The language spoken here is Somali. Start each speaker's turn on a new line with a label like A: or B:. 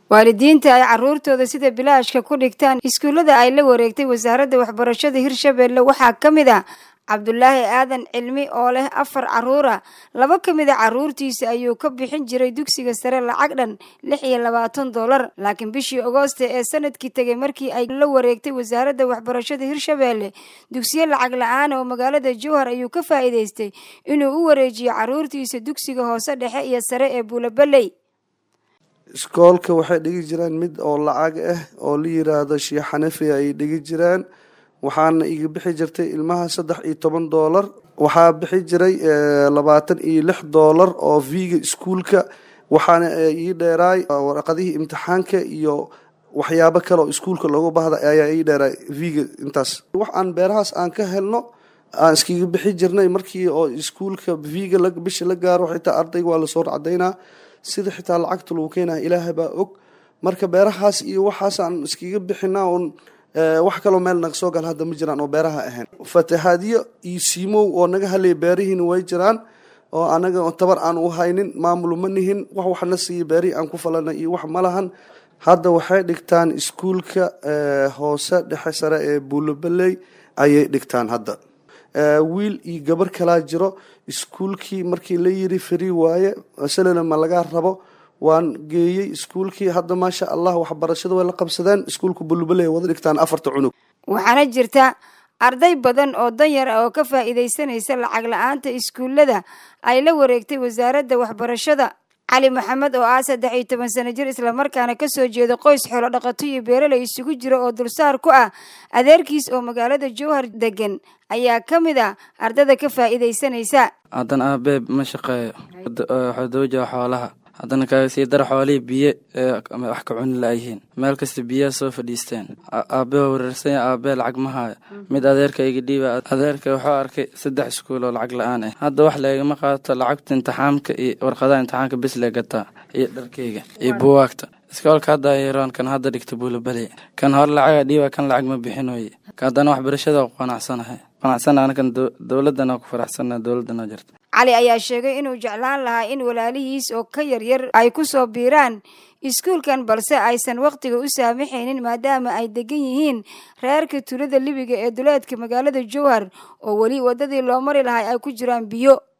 A: waalidiinta ay caruurtooda sida bilaashka ku dhigtaan iskuullada ay la wareegtay wasaaradda waxbarashada hirshabeelle waxaa ka mid ah cabdulaahi aadan cilmi oo leh afar caruura laba ka mid a caruurtiisa ayuu ka bixin jiray dugsiga sare lacag dhan lix iyo labaatan dollar laakiin bishii agoosta ee sanadkii tegay markii ay la wareegtay wasaaradda waxbarashada hirshabeelle dugsiyo lacag la-aan oo magaalada jowhar ayuu ka faa'iidaystay inuu u wareejiyo caruurtiisa dugsiga hoose dhexe iyo sare ee buulabeley
B: iskoolka waxay dhigi jireen mid oo lacag ah oo la yiraahdo sheekh xanafi ay dhigi jireen waxaana iga bixi jirtay ilmaha saddex iyo toban doolar waxaa bixi jiray labaatan iyo lix doolar oo viga iskuulka waxaana ii dheeraay waraqadihii imtixaanka iyo waxyaabo kale oo iskuulka loogu bahda ayaa ii dheeraay viga intaas wax aan beerahaas aan ka helno aan iskaga bixi jirnay markii oo iskuulka viga bisha la gaaro xitaa ardayga waa lasoo cadaynaa sida xitaa lacagta lagu keenaya ilaahay baa og marka beerahaas iyo waxaas aan iskaga bixinaa un wax kaloo meel naga soo gal hadda ma jiraan oo beeraha ahayn fatahaadyo iyo siimow oo naga halaya beerihiina way jiraan oo anaga tabar aan u haynin maamul ma nihin wax waxna siiya beerihii aan ku falana iyo wax ma lahan hadda waxay dhigtaan iskuulka hoose dhexe sare ee buulobeley ayay dhigtaan hadda wiil iyo gabar kalaa jiro iskuulkii markii la yiri fari waaye salana ma laga rabo waan geeyey iskuulkii hadda maasha allah waxbarashada way la qabsadeen iskuulka bulubale wada dhigtaan afarta cunug
A: waxaana jirta arday badan oo danyar ah oo ka faa'iidaysanaysa lacag la-aanta iskuullada ay la wareegtay wasaaradda waxbarashada cali maxamed oo ah saddex iyo toban sano jir islamarkaana kasoo jeeda qoys xoolo dhaqato iyo beeraley isugu jira oo dulsaar ku ah adeerkiis oo magaalada jowhar degan ayaa ka mid ah ardada ka faa'iidaysanaysa
C: haddana aabeeb ma shaqeeyo waxuu dawja xoolaha haddana kaga sii dara xoolihii biyo wax ka cuni la-yihiin meel kasta biyaha soo fadhiisteen aabbe waa wareersanya aabbe lacag ma haayo mid adeerka iga dhiiba adeerka wuxuu arkay saddex iskuul oo lacag la-aan ah hadda wax leegama qaato lacagta imtixaamka iyo warqadaha imtixaanka bis lee gataa iyo dharkeyga iyo buwaagta iskoolka hadda yaroon kan hadda dhigta buulabeley kan hore lacaga dhiiba kan lacag ma bixinoye haddana waxbarashada ku qanacsanahay qanacsana anakan dowladana ku faraxsana dowladana jirta
A: cali ayaa sheegay inuu jeclaan lahaa in walaalihiis oo ka yaryar ay ku soo biiraan iskuulkan balse aysan wakhtiga u saamaxaynin maadaama ay degan yihiin reerka tulada libiga ee duleedka magaalada jowhar oo weli waddadii loo mari lahay ay ku jiraan biyo